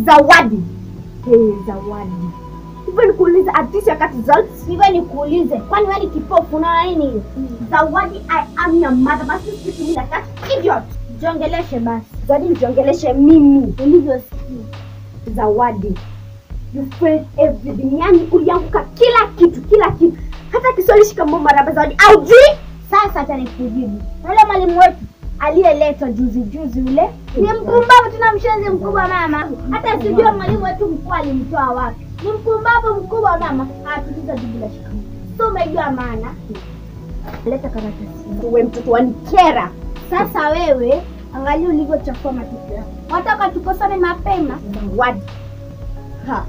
Zawadi. Hey, Zawadi. Hivyo nikuulize artist ya kati zote. Hivyo nikuulize, kwani wewe ni kipofu unaona nini hiyo? Zawadi, I am your mother. Basi speak to me like that idiot. Jiongeleshe basi. Zawadi, nijiongeleshe mimi. Ulivyosikia. Zawadi. You failed everything. Yani ulianguka kila kitu, kila kitu. Hata Kiswahili shikamoo marhaba Zawadi. Aujui? Sasa acha nikujibu. Yule mwalimu wetu aliyeletwa juzi juzi yule ni mpumbavu, tuna mshenzi mkubwa mama. Hata sijua mwalimu wetu mkuu alimtoa wapi. Ni mpumbavu mkubwa mama. Atuliza jibu la shikamoo. So umejua maana. Leta karatasi. Wewe mtoto wanikera. Sasa wewe angalia ulivyochafua matokeo yako. Wataka tukosane mapema. Zawadi. Ha.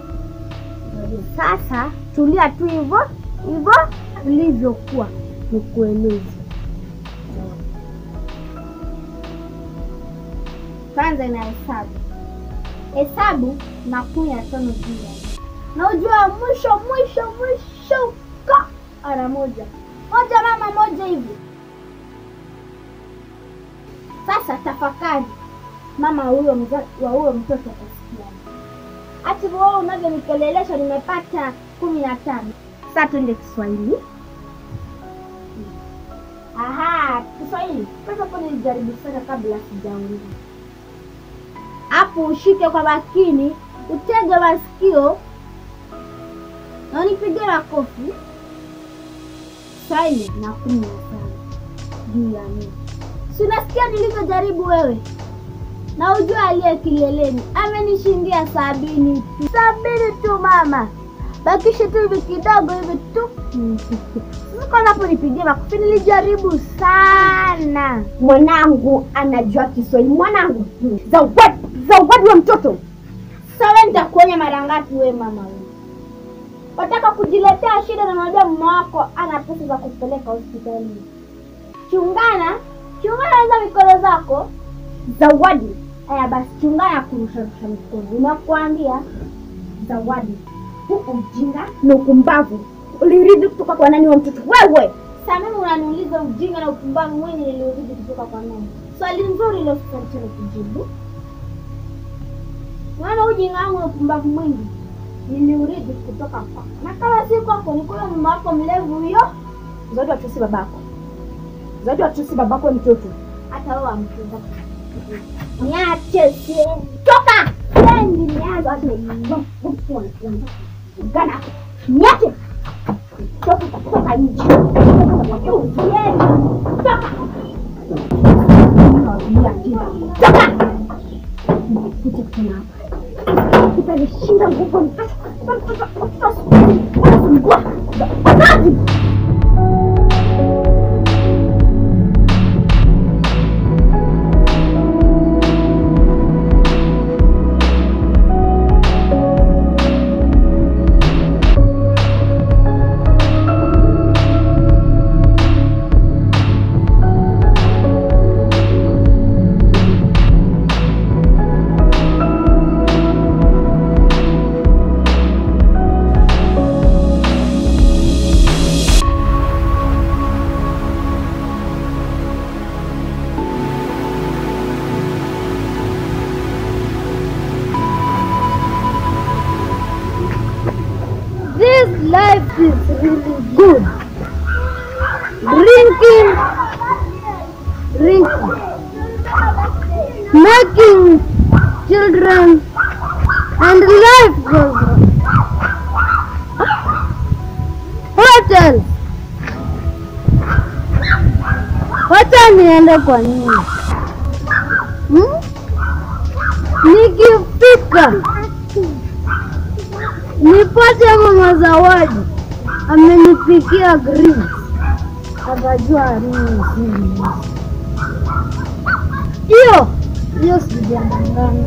Sasa tulia tu hivyo hivyo ulivyokuwa, nikueleze. Kwanza ina hesabu, hesabu na kumi na tano juu ya nne. na ujua mwisho mwisho mwisho ka ara moja moja mama moja hivi. Sasa tafakari, mama huyo mza, wa huyo mtoto atasikia Ati wewe unavyonikelelesha nimepata kumi na tano. Sasa twende Kiswahili. Aha, Kiswahili. Kwanza hapo nilijaribu sana kabla sijaongea. Hapo ushike kwa makini, utege masikio na unipige makofi. Kiswahili na kumi na tano juu ya nne. Si unasikia nilivyojaribu wewe? na ujua aliye kileleni amenishindia sabini tu, sabini tu mama, bakishe tu hivi kidogo hivi tu. Sasa kwanza hapo nipigie makofi, nilijaribu sana. Mwanangu anajua Kiswahili. Mwanangu. Zawadi, Zawadi wa mtoto. Sawa, nitakuonya mara ngapi we mama wewe? Wataka kujiletea shida na unajua mume wako ana pesa za kupeleka hospitalini. Chungana, chungana hizo mikono zako. Zawadi. Aya basi, chungana kurusharusha mikono. Nimekuambia Zawadi. Huu ujinga na ukumbavu uliridi kutoka kwa nani wa mtoto? Wewe. Sasa mimi unaniuliza ujinga na upumbavu mwingi niliorudi kutoka kwa nani? Swali nzuri ile usitalisha kujibu. Maana ujinga wangu na upumbavu mwingi niliuridi kutoka kwako, na kama si kwako ni kwa mama wako mlevu huyo. Zawadi watusi babako. Zawadi watusi babako mtoto. Hata wewe amchunga. Niache sie. Toka! Sendi nianze watu Gana. Niache. Toka toka nje. Usiende. Toka. Toka. Kuja tena hapa. Utanishinda nguvu. Zawadi. This life is really good. Drinking, drinking, making children, and life goes on. What else? Wacha niende kwa nini? Hmm? Nikifika nipate mama Zawadi amenipikia green, akajua nini sini hiyo hiyo, sijadanganya.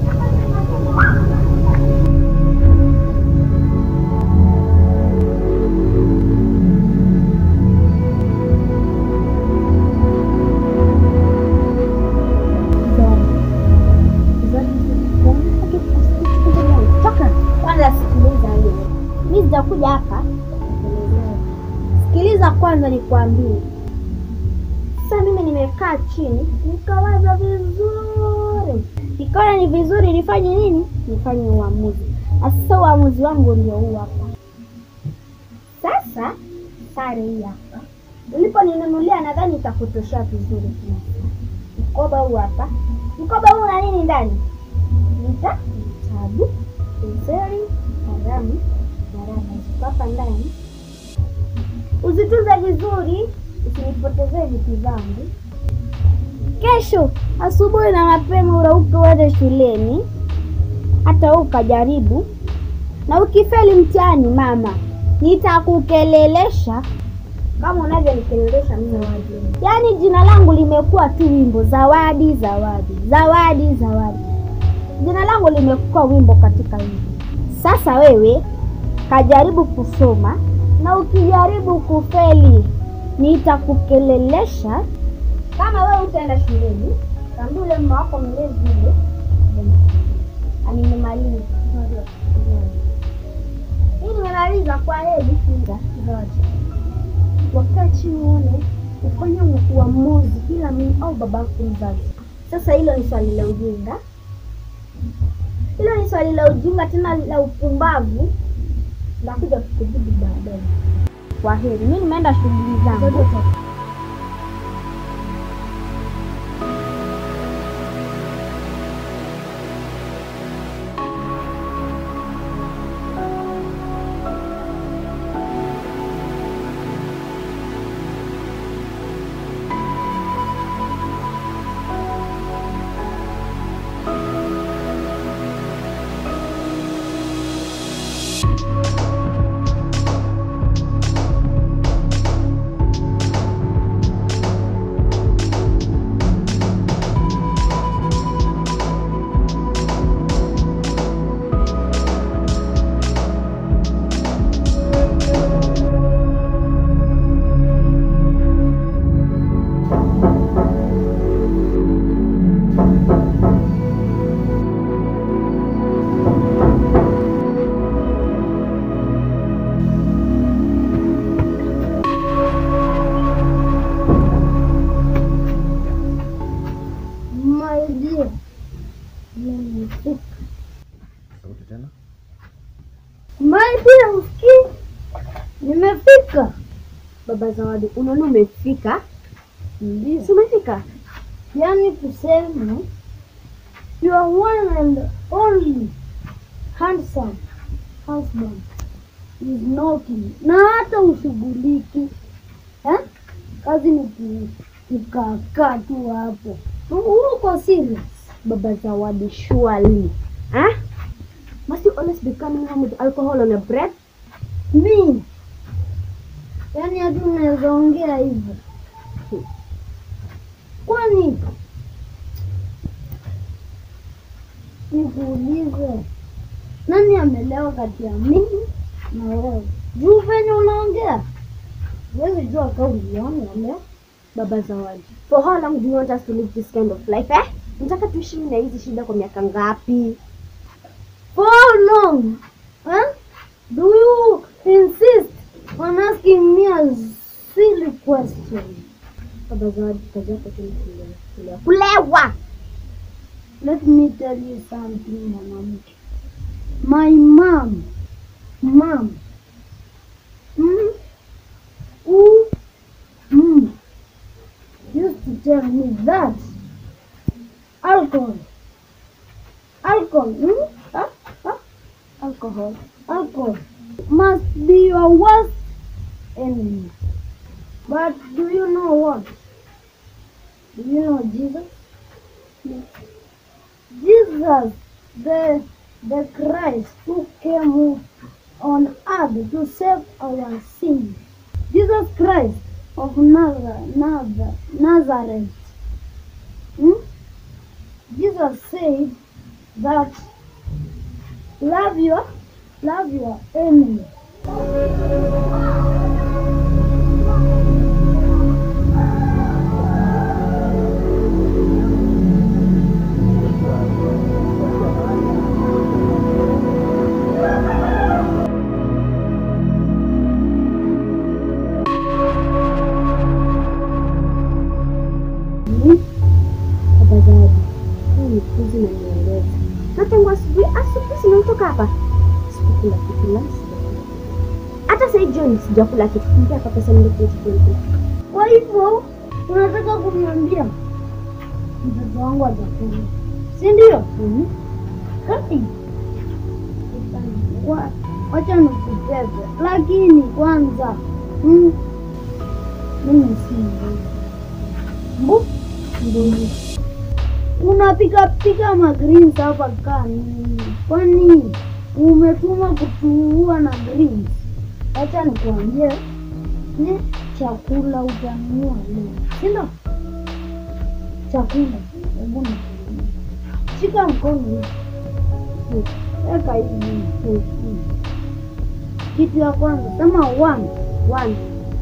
Kwanza sikiliza hiyo, mi sijakuja hapa kukuelezea. Sikiliza kwanza nikwambie. Sasa mimi nimekaa chini nikawaza vizuri, nikaona ni vizuri nifanye nini, nifanye uamuzi. Na sasa uamuzi wangu ndio huu hapa. Sasa sare hii hapa uliponinunulia, nadhani itakutoshea vizuri. Mkoba huu hapa, mkoba huu una nini ndani? Nita vitabu, penseli, kalamu, nyaraka ziko hapa ndani. Uzitunze vizuri, usinipotezee vitu zangu. Kesho asubuhi na mapema urauke uende shuleni, hata wewe ukajaribu, na ukifeli mtihani, mama nitakukelelesha kama unavyonikelelesha mimi wajini. Yaani jina langu limekuwa tu wimbo, zawadi zawadi zawadi zawadi. Jina langu limekuwa wimbo katika wimbo. Sasa wewe kajaribu kusoma, na ukijaribu kufeli nitakukelelesha. Kama wewe utaenda shuleni, kaambia ule mama wako mlezi ule animemaliza hii nimemaliza kwa heri. Zawadi wakaa chini uone ufanye uamuzi, ila mimi au babako mzazi. Sasa hilo ni swali la ujinga, hilo ni swali la ujinga tena la upumbavu. Nakuja kukujibu baadaye. Kwa heri, mimi nimeenda shughuli zangu. My dear, nimefika. Sauti tena. My dear, usikii? Nimefika. Baba Zawadi, unaona umefika? Ndio. Si umefika? Yaani tuseme you are one and only handsome husband is knocking, na hata ushughuliki eh? Kazi ni ku- kukaakaa tu hapo. Uko serious? Baba Zawadi, surely. Huh? Must you always be coming home with alcohol on your breath? Mi yaani hata unaweza ongea hivyo kwani? Nikuulize, nani amelewa kati ya mimi na wewe? Juu venye unaongea huwezi jua kama uliona leo. Baba Zawadi, for how long do you want us to live this kind of life eh? Nataka tuishi na hizi shida kwa miaka ngapi? For how long? Huh? Do you insist on asking me a silly question? Baba Zawadi, kazi yako tu ni kulewa, kulewa. Kulewa! Let me tell you something, mwanamke. My mom, mom, mm, who, mm, used to tell me that alcohol, alcohol, mm, ah, ah, alcohol, alcohol must be your worst enemy. But do you know what? Do you know Jesus? Jesus, the, the Christ who came on earth to save our sins. Jesus Christ of Nazareth, Nazareth, Nazareth. Hmm? Jesus said that love your love your enemy. Baba Zawadi, nikuzi na nieleza. Na tangu asubuhi asubuhi simetoka hapa. Sikukula kitu la sijakula kitu. Hata sasa jioni sijakula kitu. Nikia hapa pesa ndio kitu kile. Kwa hivyo unataka kuniambia mtoto wangu atakula, si ndio? Kai. Wa- Wacha nikutete, lakini kwanza mm, mimi si mbuzi. Mbu mbuzi unapika pika magreens hapa kani? Kwani umetuma kutuua na greens? Wacha nikuambie ni chakula utanunua leo, si ndio? Chakula, hebu nikuambie. shika mkono hivi, weka hivi hivi. Kitu ya kwanza sema one one,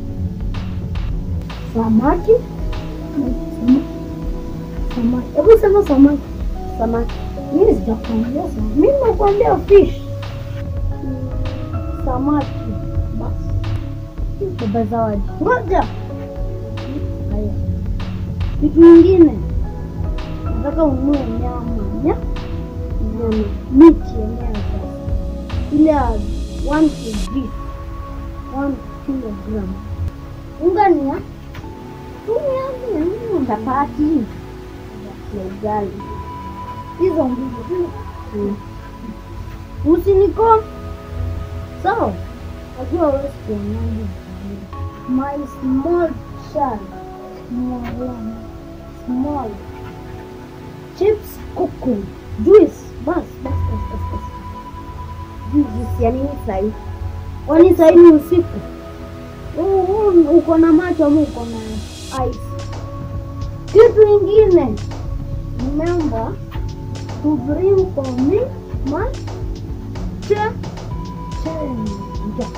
samaki Sama- samaki, hebu sema samaki samaki. Mimi sijakuambia samaki, mimi nakuambia fish samaki basi. Baba Zawadi, ngoja. Haya, kitu kingine nataka ununue nyama nya nyama miti yenyewe sasa, ile ya one kg one kilogram. Unga ni ya mia mia Chapati na ugali. hizo mbili tu. Usiniko sawa, najua wewe sikuonani. My small child, small one, small chips, kuku, juice, bas bas bas bas bas. Juice ya nini sasa hivi? Kwani sasa hivi usiku Huu- huu uko na macho ama uko na eyes? Kitu ingine nimeomba to bring for me my cha change.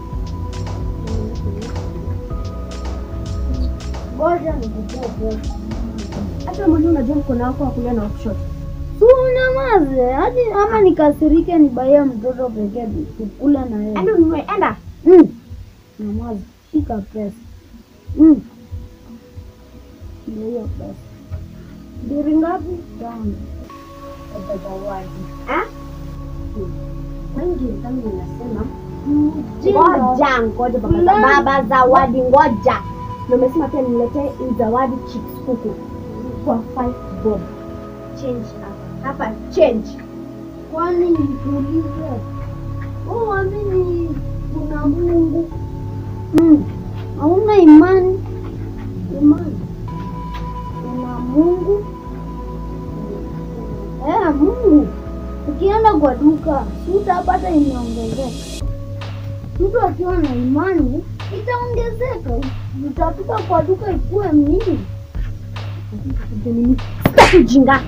Ngoja nikupee pesa. Hata mwenyewe unajua mkono wako wa kulia na wa kushoto. Si unyamaze hadi ama nikasirike nibaie mtoto pekee tukule na yeye. Enda ununue, enda. Mm. Nyamaza, shika pesa. Mm. Ndio hiyo pesa. Ndiri ngapi? Tano. Baba Zawadi. Ah? Wengi kama ninasema Mjinga. ngoja ngoja baba, Fulani. baba Zawadi ngoja. Na umesema pia niletee hii zawadi chips kuku kwa 5 bob. Change hapa. Hapa change. Kwani nikuulize, wewe uamini kuna Mungu? Mm. Hauna imani? Imani. Kuna Mungu? Eh, Mungu. Ukienda kwa duka, si utapata imeongezeka. Mtu akiwa na imani itaongezeka. Utafika kwa duka ikuwe mingi. Sitaki ujinga.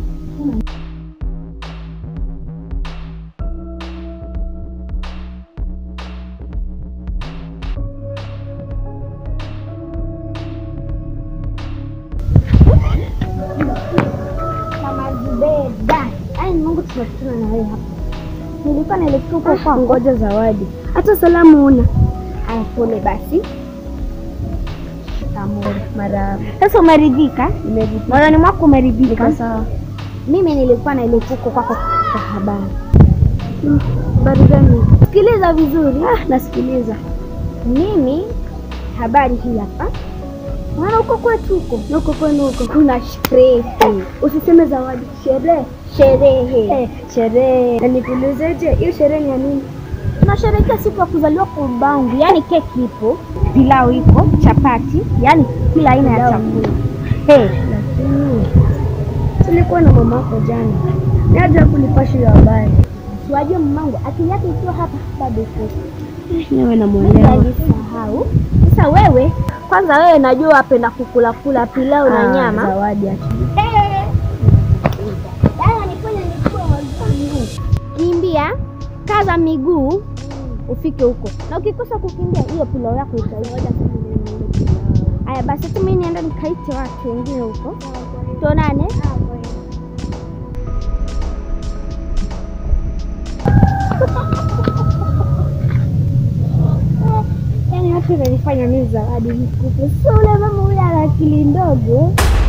Kama Zubeda. Ai, Mungu tunakutana na wewe hapa. Nilikuwa naelekea huko kwa Ngoja Zawadi. Hata salamu una. Haya, pole basi. Shikamoo. Marahaba. Sasa umeridhika? Nimeridhika. Moyoni mwako umeridhika? Niko sawa. Mimi nilikuwa naelekea huko kwako kwa habari. Habari gani? Sikiliza vizuri. Ah, nasikiliza. Mimi habari hii hapa. Maana huko kwetu huko Na Huko kwenu huko. kuna sherehe. Usiseme Zawadi, sherehe. Sherehe. Eh, sherehe. Na nikuulizeje, hiyo sherehe ni ya nini? Tunasherehekea siku ya kuzaliwa kwa babangu, yaani keki ipo, pilau ipo, chapati, yaani kila aina ya Pilau. chakula. Hey, Lakini tulikuwa na mama yako jana. Ni aje kunipasha hiyo habari. siwajua mamangu akili yake ikiwa hapa bado iko. Niwe Mimi namuelewa. alisahau. Sasa wewe kwanza, wewe najua wapenda kukula kula pilau na Ah, nyama. Zawadi acha. Kimbia, kaza miguu ufike huko, na ukikosa kukimbia hiyo pilau yako itaisha. Haya basi, hata mimi nienda nikaite watu wengine huko, tuonane. Yaani watu wananifanya mimi Zawadi nikupe, sio ule mama ule ana akili ndogo.